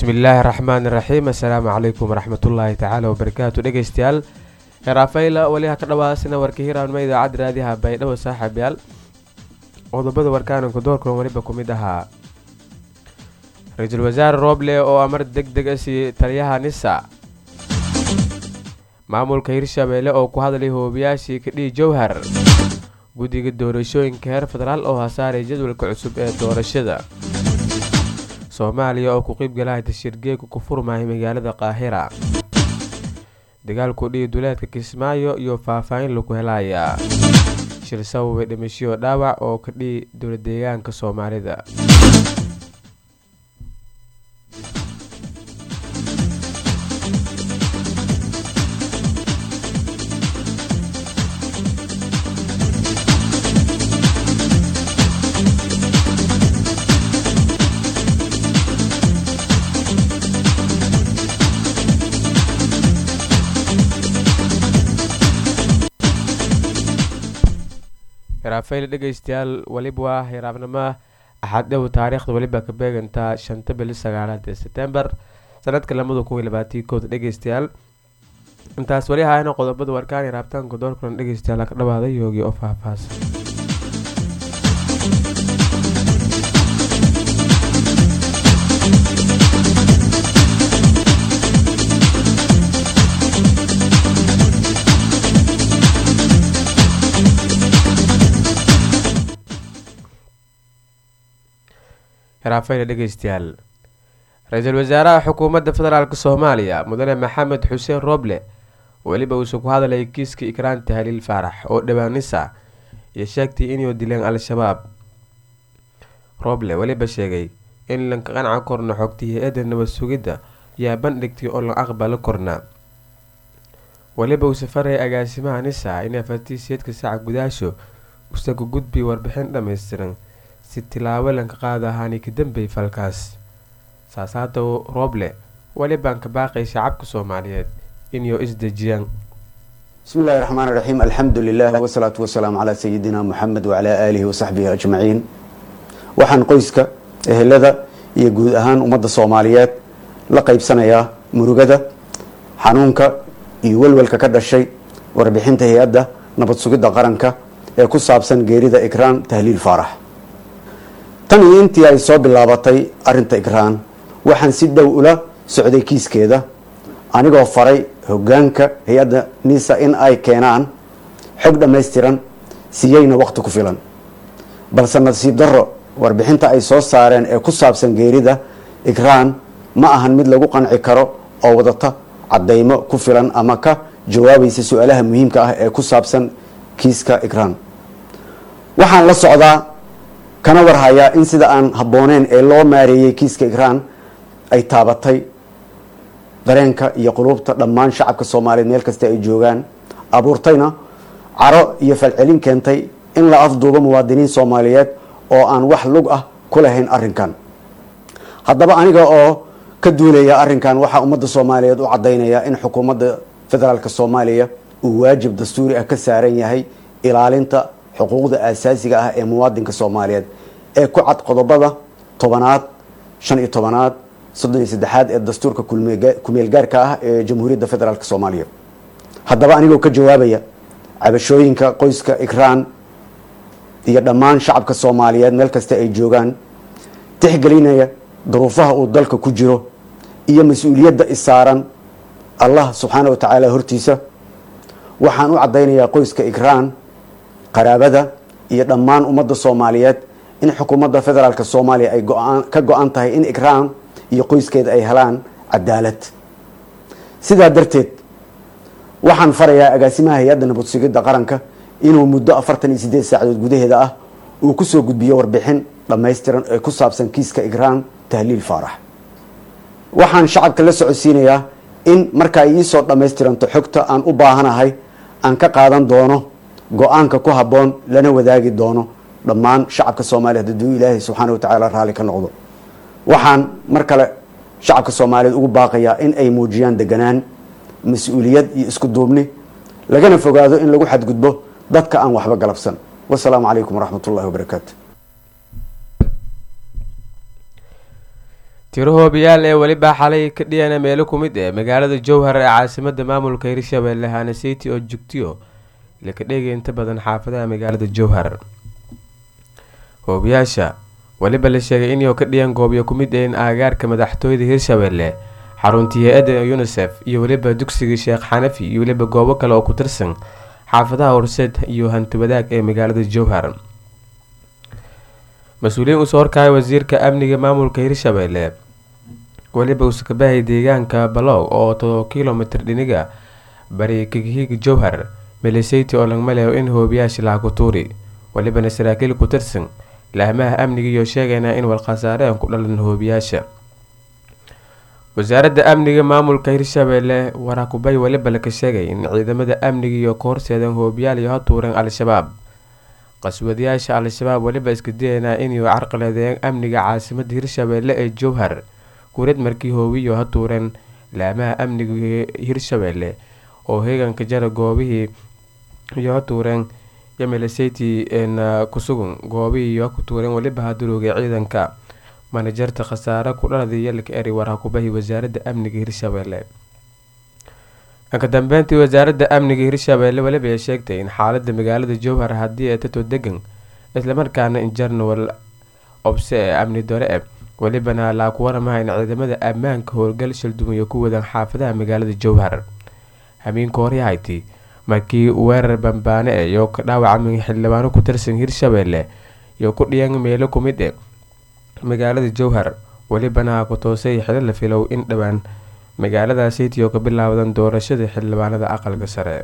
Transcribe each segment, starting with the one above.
bismillaahi raxmaani raxiim assalaamu calaykum waraxmatullaahi tacaala wabarakaatu dhegeystayaal heeraafayla weli ha ka dhawaasina warka hiraanma idaacadda raadiyaha baydhabo saaxiibyaal qodobada warkaananku doorkan weliba ku mid ahaa ra-iisul wasaare rooble oo amar deg deg a siiyey taliyaha nisa maamulka hirshabeelle oo ku hadlay hoobiyaashii kadhihi jowhar guddiga doorashooyinka heer federaal oo hasaaray jadwalka cusub ee doorashada soomaaliya oo ku qiybgalaha tashirgeegu ku furmahay magaalada qaahira dagaalku dhihi duleedka kismaayo iyo faahfaahin lagu helayaa shir sababay dhimashiyo dhaawac oo ka dhihi dowladeegaanka soomaalida hiraafayl dhegeystayaal weliba waa hiraabnimo axad dhow taariikhda weliba ka beegantaa shanta bili sagaalaad ee sebtembar sanadka lamada kun iyo labaatii kood dhegeystayaal intaas weli haayana qodobada warkaan hiraabtaanka doorkulan dhegeystayaal ka dhawaaday yoogi oo faahfaahsan hiraafayla dhegeystayaal ra-iisul wasaaraha xukuumadda federaalk soomaaliya mudane maxamed xuseen roble weliba uusa ku hadlayay kiiska ikraan tahliil faarax oo dhawaanisa iyo sheegtay inuu dileen al-shabaab roble weliba sheegay in lanka qanca korna xogtay hay-adda nabad sugidda yaa bandhigtay oo la aqbalo korna weliba uu safaraya agaasimaha nisa in afartiiseedka saaca gudaasho usaga gudbi warbixin dhammaystiran si tilaabo lanka qaada ahaani ka dambey falkaas saasaata rooble welibaan ka baaqay shacabka soomaaliyeed inuu isdejiyaan bismi illahi raxmaan raxiim alxamdu lilah wasalaatu wasalaamu calaa sayidina muxamed wacalaa aalihi wasaxbihi ajmaciin waxaan qoyska ehelada iyo guud ahaan ummadda soomaaliyeed la qeybsanayaa murugada xanuunka iyo welwelka ka dhashay warbixinta hay-adda nabad sugidda qaranka ee ku saabsan geerida ikraan tahliil faarax tan iyo intii ay soo bilaabatay arinta ikraan waxaan si dhow ula socday kiiskeeda anigoo faray hogaanka hay-adda nisa in ay keenaan xog dhammaystiran siiyeyna waqti ku filan balse nasiib darro warbixinta ay soo saareen ee ku saabsan geerida ikraan ma ahan mid lagu qanci karo oo wadata caddaymo ku filan ama ka jawaabaysa su-aalaha muhiimka ah ee ku saabsan kiiska ikraan waxaan la socdaa kana warhayaa in sida aan habbooneen ee loo maareeyey kiiska ikraan ay taabatay dareenka iyo quluubta dhammaan shacabka soomaaliyeed meel kasta ay joogaan abuurtayna caro iyo falcelin keentay in la afduubo muwaadiniin soomaaliyeed oo aan wax lug ah ku lahayn arrinkan haddaba aniga oo ka duulaya arrinkan waxaa ummadda soomaaliyeed u caddaynaya in xukuumadda federaalk soomaaliya uu waajib dastuuri ah ka saaran yahay ilaalinta xuquuqda aasaasiga ah ee muwaadinka soomaaliyeed ee ku cad qodobada tobanaad shan iyo tobanaad soddon iyo saddexaad ee dastuurka kumeel gaarka ah ee jamhuuriyadda federaalk soomaaliya haddaba anigoo ka jawaabaya cabashooyinka qoyska ikraan iyo dhammaan shacabka soomaaliyeed meel kasta ay joogaan tixgelinaya duruufaha uu dalka ku jiro iyo mas-uuliyadda isaaran allah subxaana wa tacaala hortiisa waxaan u caddaynayaa qoyska ikraan qaraabada iyo dhammaan ummadda soomaaliyeed in xukuumadda federaalk soomaaliya ay ka go-an tahay in ikraan iyo qoyskeeda ay helaan cadaalad sidaa darteed waxaan farayaa agaasimaha hay-adda nabad sugidda qaranka inuu muddo afartan iyo sideed saacadood gudaheeda ah uu kusoo gudbiyo warbixin dhammaystiran ee ku saabsan kiiska ikraan tahliil faarax waxaan shacabka la socodsiinayaa in marka ay iisoo dhammaystiranto xogta aan u baahanahay aan ka qaadan doono go-aanka ku habboon lana wadaagi doono dhammaan shacabka soomaaliyeed hadduu ilaahay subxaana wa tacaala raalli ka noqdo waxaan mar kale shacabka soomaaliyeed ugu baaqayaa in ay muujiyaan deganaan mas-uuliyad iyo isku duubni lagana fogaado in lagu xadgudbo dadka aan waxba galabsan wasalaamu calaykum waraxmat ullahi wabarakaatu tiro hoobiyaal ee weliba xalay ka dhiyana meelo ku mid ee magaalada jowhar ee caasimada maamulka hirshabelle hanasiti oo jugtiyo laka dhegay inta badan xaafadaha magaalada jowhar hoobiyaasha weliba la sheegay inay ka dhiyaan goobyo ku mid een aagaarka madaxtooyada hirshabelle xaruntii hay-adda unisef iyo weliba dugsiga sheekh xanafi iyo weliba goobo kale oo ku tirsan xaafadaha horseed iyo hanti wadaag ee magaalada jowhar mas-uuliyiin usoo horkaya wasiirka amniga maamulka hirshabelle weliba uskabahay deegaanka balow oo todoba kilomitr dhiniga bari kagihiga jowhar miliseti oo lagmaleyo in hoobiyaasha lahaku tuuri welibana saraakiil ku tirsan laamaha amniga iyo sheegayna in walkhasaareen ku dhalan hoobiyaasha wasaaradda amniga maamulka hirshabelle warakubay weliba laka sheegay in ciidamada amniga iyo ka horseedeen hoobiyaal iyo hatuureen al-shabaab qaswadayaasha al-shabaab weliba iska dayanaa inay carqaladeeyeen amniga caasimada hirshabelle ee jowhar guurad markii hoobiyo hatuureen laamaha amniga hirshabelle oo heeganka jara goobihii iyo hatuureen yamilaseti na kusugan goobihii iyo ku tuureen weliba haduroogay ciidanka manajarta khasaare ku dhaladay yalka eri warhakubahi wasaaradda amniga hirshabelle ka dambeyntii wasaaradda amniga hirshabelle weliba ay sheegtay in xaalada magaalada jowhar haddii ay tato degan islamarkaana in jarnawal obse ee amni dore e welibana laaku waramaha in ciidamada ammaanka howlgal shildumiyo ku wadaan xaafadaha magaalada jowhar hamiinka horyahayti markii weerar bambaane e iyo ka dhaawacmay xildhibaano ku tirsan hirshabelle iyo ku dhiyan meelo ku mid e magaalada jowhar welibana ku toosay xilo la filow in dhowaan magaaladaasitiyo ka bilaawdan doorashada xildhibaanada aqalka sare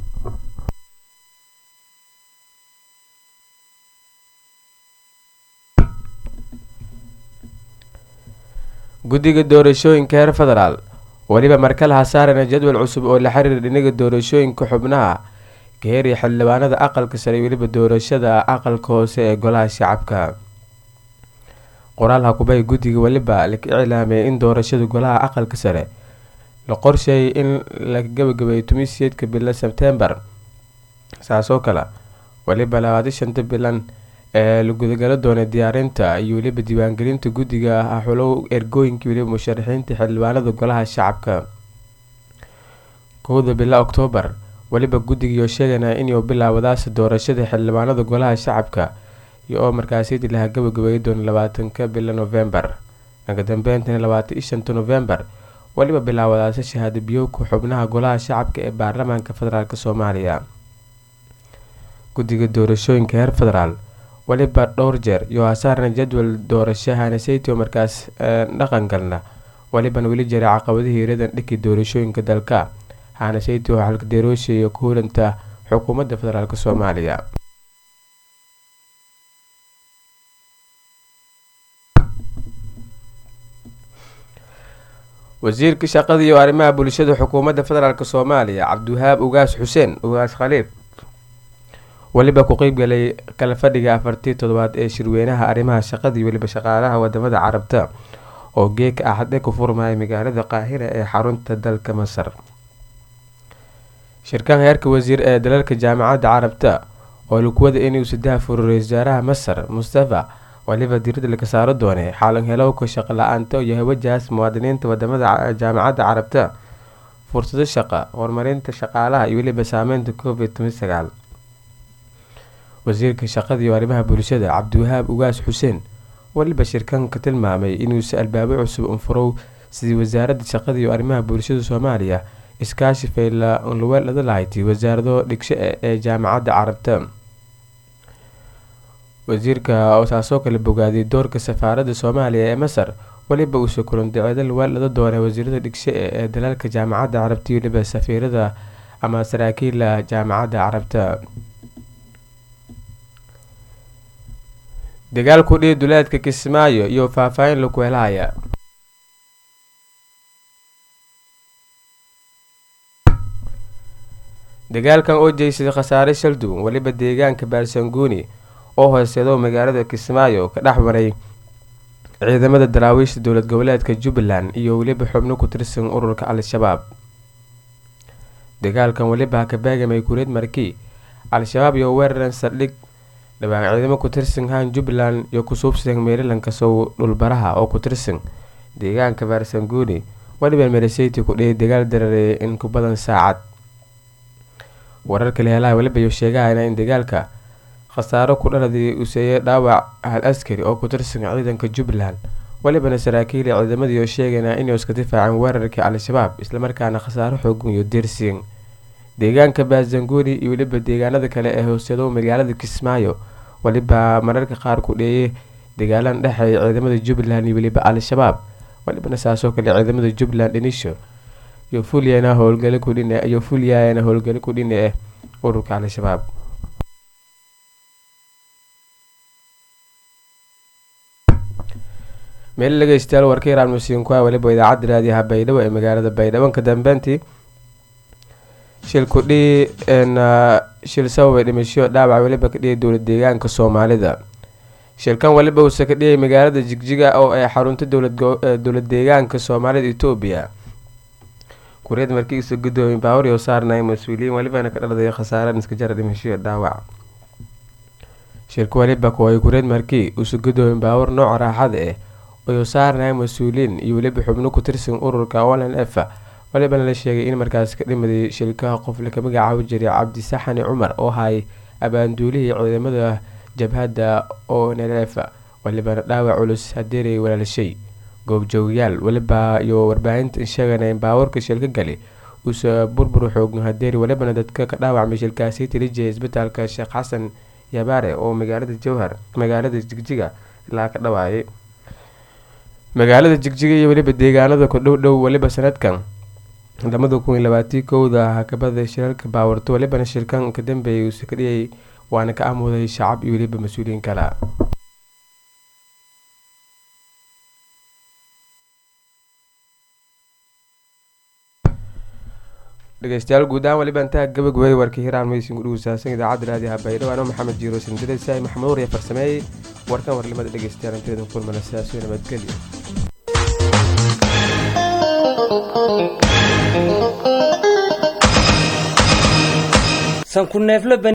guddiga doorashooyinka heer federaal weliba markale hasaarana jadwal cusub oo la xiriira dhinaga doorashooyinka xubnaha ka heeriya xildhibaanada aqalka sare weliba doorashada aqalka hoose ee golaha shacabka qoraal hakubay guddiga weliba la iclaamiyay in doorashada golaha aqalka sare la qorsheeyay in la gabagabeeyo tumiseedka bila sebtembar saasoo kale weliba labaadi shanta bilan ee la gudagala doonay diyaarinta iyo weliba diiwaangelinta guddiga ah xulow ergooyinka weliba musharaxiinta xildhibaanada golaha shacabka kowda bila oktoobar weliba guddigiioo sheeganaa inuu bilaawadaas doorashada xildhibaanada golaha shacabka iyo oo markaasiyadii laha gabagabeeya doona labaatanka bila novembar dhanka dambeyntan labaatan iyo shanta novembar weliba bilaawadaasa shahaado biyowka xubnaha golaha shacabka ee baarlamaanka federaalk soomaaliya guddiga doorashooyinka heer federaal weliba dhowr jeer iyo hasaarna jadwal doorasho hanaseytio markaas dhaqan galna welibana weli jiray caqabadihii iradan dhiki doorashooyinka dalka hanaseytio xalkadeeroosha iyo ku hulanta xukuumadda federaalk soomaaliya wasiirka shaqada iyo arrimaha bulshada xukuumadda federaalk soomaaliya cabdiwahaab ugaas xuseen ugaas khaliif weliba ku qeybgalay kala fadhiga afartii toddobaad ee shirweynaha arrimaha shaqada iyo weliba shaqaalaha wadamada carabta oo geeka axade ku furmaya magaalada qaahira ee xarunta dalka masar shirkan heerka wasiir ee dalalka jaamacadda carabta oo lakuwada inuu sadaha furo ra-isul wasaaraha masar mustafa waliba diirada laga saaro doonay xaalan helowka shaqo la-aanta iyo hawajahaas muwaadiniinta wadamada jaamacadda carabta fursado shaqa horumarinta shaqaalaha iyo weliba saameynta covid toban sagaal wasiirka shaqada iyo arrimaha bulshada cabdiwahaab ugaas xuseen weliba shirkanka tilmaamay inuusi albaabo cusub unfurow sidii wasaaradda shaqada iyo arrimaha bulshada soomaaliya iskaashi fayla unluweelada lahayti wasaarado dhigsho ee jaamacadda carabta wasiirka oo saasoo kale bogaaday doorka safaaradda soomaaliya ee masar weliba uuse kulandaceeda luweelada doonay wasiirada dhigsho ee dalalka jaamacadda carabta iyo weliba safiirada ama saraakiila jaamacadda carabta dagaalku dhihi duleedka kismaayo iyo faahfaahin laku helahaya dagaalkan oo jeysaday khasaare shalduun weliba deegaanka baarsanguuni oo hooseedo magaalada kismaayo ka dhex maray ciidamada daraawiishta dowlad goboleedka jubbaland iyo weliba xubno ku tirsan ururka al-shabaab dagaalkan weliba ha ka baagamay kureed markii al-shabaab iyo weeraran saldhig dhawaan ciidamo ku tirsan haan jubbaland iyo ku suubsadeen meerilanka sow dhulbaraha oo ku tirsan deegaanka barsanguni waliba mereseti ku dhiyay dagaal darareeyay in ku badan saacad wararka leelaha weliba iyo sheegahayna in dagaalka khasaaro ku dhaladii uu seeyay dhaawac hal askari oo ku tirsan ciidanka jubbaland walibana saraakiil iyo ciidamadii oo sheegayna inay iska difaaceen weerarkii al-shabaab islamarkaana khasaaro xoogan iyo dirsiin deegaanka baazanguni iyo weliba deegaanada kale ee hooseedo magaalada kismaayo waliba mararka qaar ku dheeyay dagaalan dhexeeya ciidamada jubbaland iyo weliba al-shabaab walibana saasoo kale ciidamada jubbaland dhinisho iyo fulyana howlgalo kudhin iyo fulyana howlgalo kudhine eh ururka al-shabaab meel dhegeystayaal warka iraan musiinkuha weliba idaacadda raadiyaha baydhabo ee magaalada baydhabo ka dambeyntii shil kudhii shil sababay dhimasho dhaawac weliba ka dhiyay dowlad deegaanka soomaalida shilkan weliba uuse ka dhiyay magaalada jigjiga oo ay xarunta dowlad deegaanka soomaalida etoobiya kureed markiisa gudoomiye baawar iyo saarnay mas-uuliyiin welibana ka dhaladay khasaare iska jara dhimasho dhaawac shilka weliba kuway kureed markii uuse gudoomiye baawar nooca raaxada ah ayuu saarnaya mas-uuliyiin iyo weliba xubno ku tirsan ururka olan f walibana la sheegay in markaas ka dhimaday shilkaha qof laka magacaabo jiray cabdi saxani cumar oo hayay abaanduulihii ciidamada jabhadda o nlf walibana dhaawac culus hadeeray walaalashay goobjoogayaal weliba iyo warbaahinta sheegana in baawarka shilka gali uuse burbur xoogan hadeeri walibana dadka ka dhaawacmay shilkaasi tilijaya isbitaalka sheekh xasan yabaare oo magaalada jowhar magaalada jigjiga ilaa ka dhawaayay magaalada jigjiga iyo weliba deegaanada ku dhow dhow weliba sanadkan lamada kun iyo labaatii kowda hakabada shirarka baawarto walibana shirkan ka dambeeyay uuse ka dhiyay waana ka amuday shacab iyo weliba mas-uuliyiin kale dhegeystayaal guud ahaan waliba intaa gabagabay warkii hiraan maysin kudhugusaasan idaacadda raadiyaha baydhabo anoo maxamed jiiro sindiresai maxamed warya farsameeyey warkan warlimada dhegeystayaal inteeda kulmana sidaasoo nabadgelyo sanku neefle